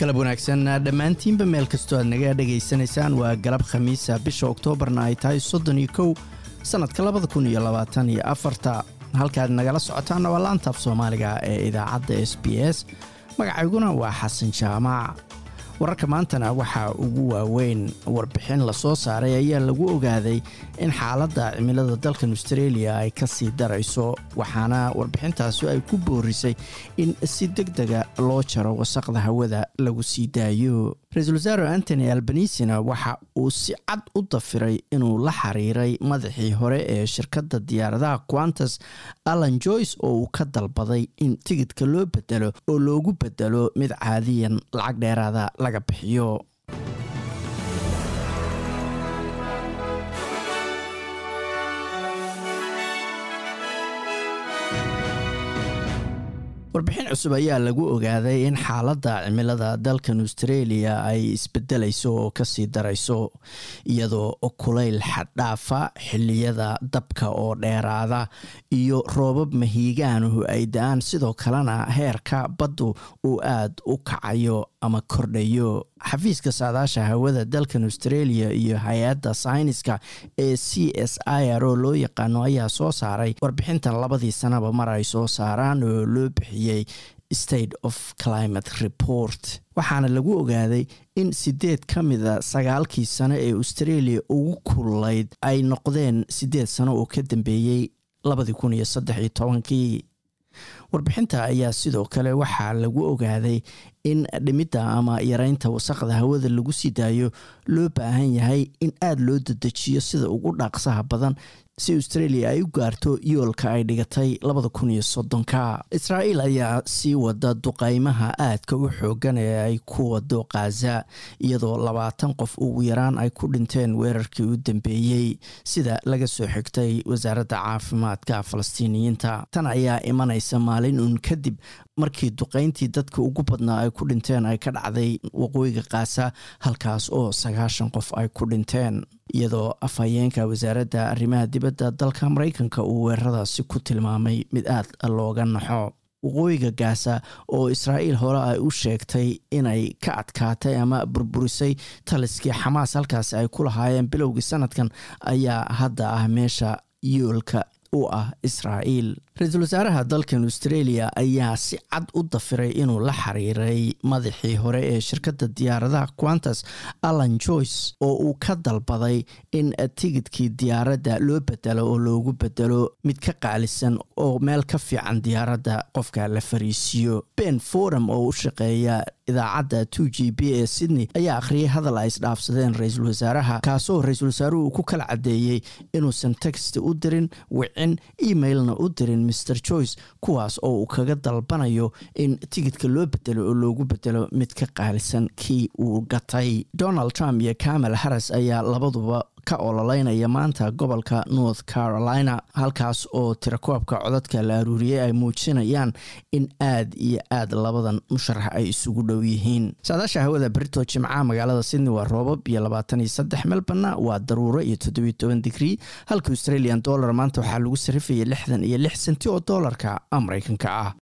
galab wanaagsan dhammaantiinba meel kastoo aad naga dhegaysanaysaan waa galab khamiisa bisha oktoobarna ay tahay soddon iyo kow sannadka labada kun iyo labaatan iyo afarta halkaad nagala socotaanna waa laantaaf soomaaliga ee idaacadda s b s magacayguna waa xasan jaamac wararka maantana waxaa ugu waaweyn warbixin lasoo saaray ayaa lagu ogaaday in xaaladda cimilada dalkan australia ay ka sii darayso waxaana warbixintaasi ay ku boorisay in si deg dega loo jaro wasaqda hawada lagu sii daayo ra-iisul wasaare antony albanisina waxa uu si cad u dafiray inuu la xiriiray madaxii hore ee shirkadda diyaaradaha quantas allan joyce oo uu ka dalbaday in tigidka loo bedelo oo loogu bedelo mid caadiyan lacag dheeraada laga bixiyo warbixin cusub ayaa lagu ogaaday in xaaladda cimilada dalkan australia ay isbedelayso oo kasii darayso iyadoo kulayl xaddhaafa xiliyada dabka oo dheeraada iyo roobab mahiigaanuhu ay da-aan sidoo kalena heerka baddu uu aad u kacayo ama kordhayo xafiiska saadaasha hawada dalkan australia iyo hay-adda sayniska ee c s i r o loo yaqaano ayaa soo saaray warbixintan labadii sanaba mar ay soo saaraan oo loo bixiyey state of climate report waxaana lagu ogaaday in sideed ka mida sagaalkii sano ee australia ugu kululayd ay noqdeen sideed sano oo ka dambeeyey labadii kun iyo saddex iyo tobankii warbixinta ayaa sidoo kale waxaa lagu ogaaday in dhimidda ama yareynta wasaqda hawada lagu sii daayo loo baahan yahay in aada loo dedejiyo sida ugu dhaaqsaha badan si australia ay u gaarto yoolka ay dhigatay labada kun iyo soddonka israa'iil ayaa sii wada duqaymaha aadka u xoogan ee ay ku wado khaza iyadoo labaatan qof ugu yaraan ay ku dhinteen weerarkii u dambeeyey sida laga soo xigtay wasaaradda caafimaadka falastiiniyiinta tan ayaa imanaysa maalin uun kadib markii duqayntii dadka ugu badnaa ay ku dhinteen ay ka dhacday waqooyiga kaasa halkaas oo sagaashan qof ay ku dhinteen iyadoo afhayeenka wasaaradda arrimaha dibadda dalka maraykanka uu weeraradaasi ku tilmaamay mid aad looga naxo waqooyiga gaasa oo israa'iil hore ay u sheegtay inay ka adkaatay ama burburisay taliskii xamaas halkaasi ay ku lahaayeen bilowgii sanadkan ayaa hadda ah meesha yoolka u ah israa'iil ra-iisul wasaaraha dalkan australia ayaa si cad u dafiray inuu la xiriiray madaxii hore ee shirkadda diyaaradaha quantas allan joyce oo uu ka dalbaday in tigidkii diyaaradda loo bedelo oo loogu bedelo mid ka qaalisan oo meel ka fiican diyaaradda qofka la fariisiiyo ben forum oo u shaqeeya idaacadda two g b ee sydney ayaa akhriyay hadal ay isdhaafsadeen ra-iisul wasaaraha kaasoo ra-iisul wasaaruhu uu ku kala caddeeyey inuusan text u dirin wicin emailna u dirin mr joyce kuwaas oo uu kaga dalbanayo in tigidka loo bedelo oo loogu bedelo mid ka qaalisan kii uu gatay donald trump iyo kamal harris ayaa labaduba ka ololeynaya maanta gobolka north carolina halkaas oo tirakoobka codadka la aruuriyey ay muujinayaan in aad iyo aad labadan musharax ay isugu dhow yihiin saadaasha hawada berito jimcaha magaalada sydney waa roobab iyo labaatan iyo saddex melborna waa daruuro iyo toddobiyo toban digrii halka australian dollar maanta waxaa lagu sarifayay lixdan iyo lix senti oo doolarka mareykanka ah